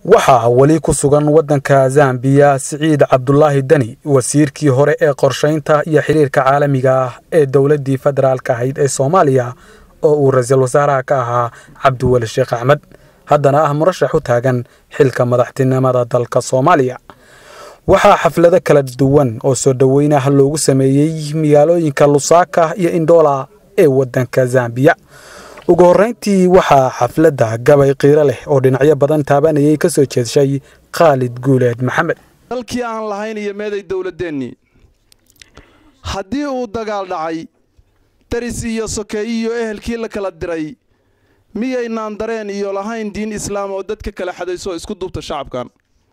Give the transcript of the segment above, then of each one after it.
waxaa weli ku sugan waddanka zambiya siciid cabdulaahi deni wasiirkii hore ee qorshaynta iyo xiriirka caalamiga ah ee dowladdii federaalka ahayd ee soomaaliya oo uu ra-iisul wasaaraha ka ahaa cabdiweli sheekh axmed haddana ah murashax u taagan xilka madaxtinimada dalka soomaaliya waxaa xaflado kala duwan oo soo dhoweynah loogu sameeyey magaalooyinka lusaaka iyo indhoola ee waddanka zambiya ugu horrayntii waxaa xafladda gabay qiiro leh oo dhinacyo badan taabanayay ka soo jeedshay khaalid guuleed maxamed dalkii aan lahayn iyo meeday dowladdeennii haddii uu dagaal dhacay daris iyo sokeey iyo ehelkii la kala diray miyaynaan dareen iyo lahayn diin islaam oo dadka kala xadayso isku duubta shacabkan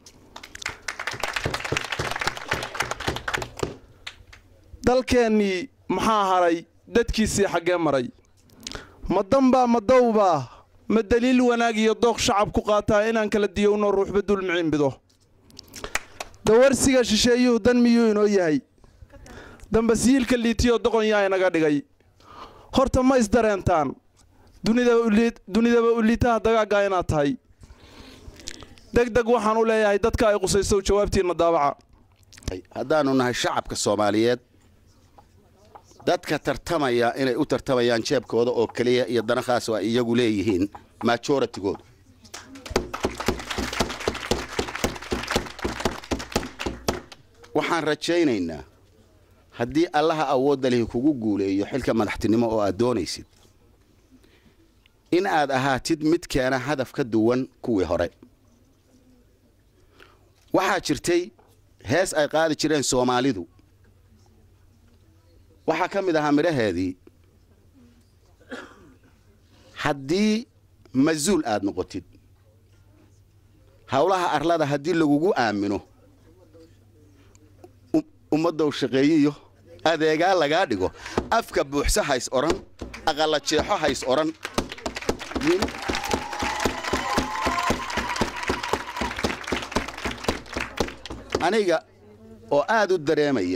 dalkeennii maxaa haray dadkiisii xaggee maray ma danbaa ma dawbaa ma daliil wanaag iyo dooq shacab ku qaataa inaan kala diyowno ruuxba dulmiciinbido dawarsiga shisheeyuhu dan miyuu inoo yahay dambasiyiilka liitiyoo doqon yaa inaga dhigay horta ma isdareentaan dunidaba uliitaha dagaaggaa inaad tahay degdeg waxaan u leeyahay dadka ay qusayso jawaabtiinna daabaca haddaannu nahay shacabka soomaaliyeed dadka tartamaya inay u tartamayaan jeebkooda oo keliya iyo dana khaas oo ay iyagu leeyihiin majoratigoodu waxaan rajaynaynaa haddii allaha awoodda lihi kugu guuleeyo xilka madaxtinimo oo aad doonaysid in aad ahaatid mid keena hadaf ka duwan kuwii hore waxaa jirtay hees ay qaadi jireen soomaalidu waxaa ka mid ahaa midhaheedii haddii masuul aad noqotid howlaha arlada haddii lagugu aamino ummaddow shaqeeyiyo adeegaa lagaa dhigo afka buuxsa hays odhan aqalla jeexo hays odhan aniga oo aad u dareemaya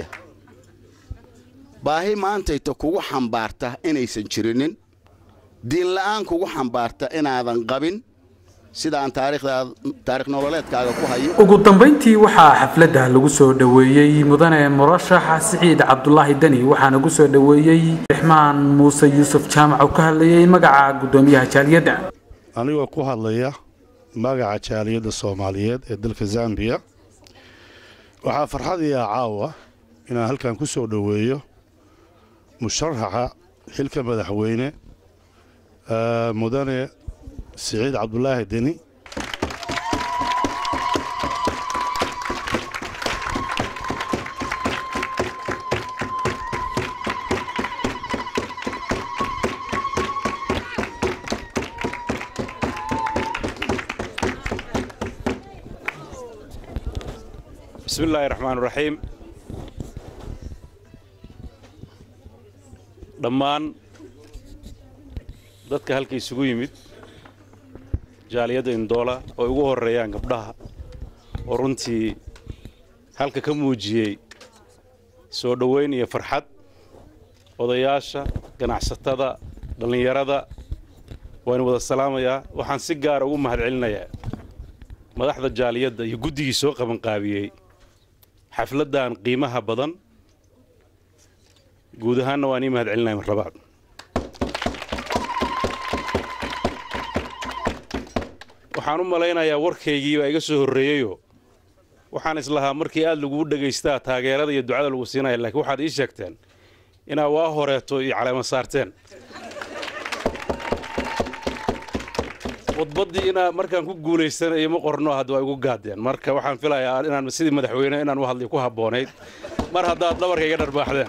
baahi maantayta kugu xambaarta inaysan jirinin diinla'aan kugu xambaarta inaadan qabin sidaan taarikh nololeedkaaga ku hayo ugu dambayntii waxaa xafladda lagu soo dhoweeyey mudane murashax siciid cabdulaahi deni waxaana gu soo dhoweeyey rixmaan muuse yuusuf jaamac oo ka hadlayay magaca guddoomiyaha jaaliyadda anigoo ku hadlaya magaca jaaliyadda soomaaliyeed ee dalka zambiya waxaa farxadiia caawa inaan halkan ku soo dhoweeyo musharaxa xilka madaxweyne mudane siciid cabdulaahi deni bismi illaahi raxmaan raxiim dhammaan dadka halka isugu yimid jaaliyadda indoola oo ay ugu horreeyaan gabdhaha oo runtii halka ka muujiyey soo dhoweyn iyo farxad odayaasha ganacsatada dhallinyarada waan wada salaamayaa waxaan si gaara ugu mahad celinayaa madaxda jaaliyadda iyo guddigii soo qabanqaabiyey xafladdan qiimaha badan guud ahaanna waan ii mahad celinaya marlabaad waxaan u malaynayaa warkaygii baa iga soo horreeyeyoo waxaan islahaa markii aad lagugu dhegaystaa taageerada iyo ducada lagu siinaya laakiin waxaad ii sheegteen inaad waa horeeto iyo caleema saarteen khudbaddii inaa markaan ku guulaysanayo ma qorno hadda waa igu gaadeen marka waxaan filayaa inaan sidii madaxweyne inaan u hadlay ku habboonayd mar haddaad dhabarka iga dharbaaxdeen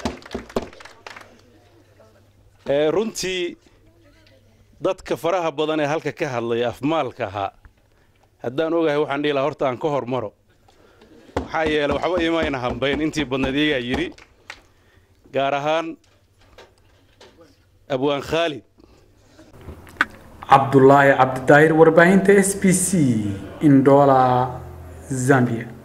runtii dadka faraha badan ee halka ka hadlaya afmaalka ahaa haddaan ogahay waxaan dhihi lahaa horta aan ka hormaro maxaa yeele waxba imayna hambayn intii badnayd iyagaa yidhi gaar ahaan abwaan khaalid cabdulaahi cabdidaahir warbaahinta s b c indoola zambia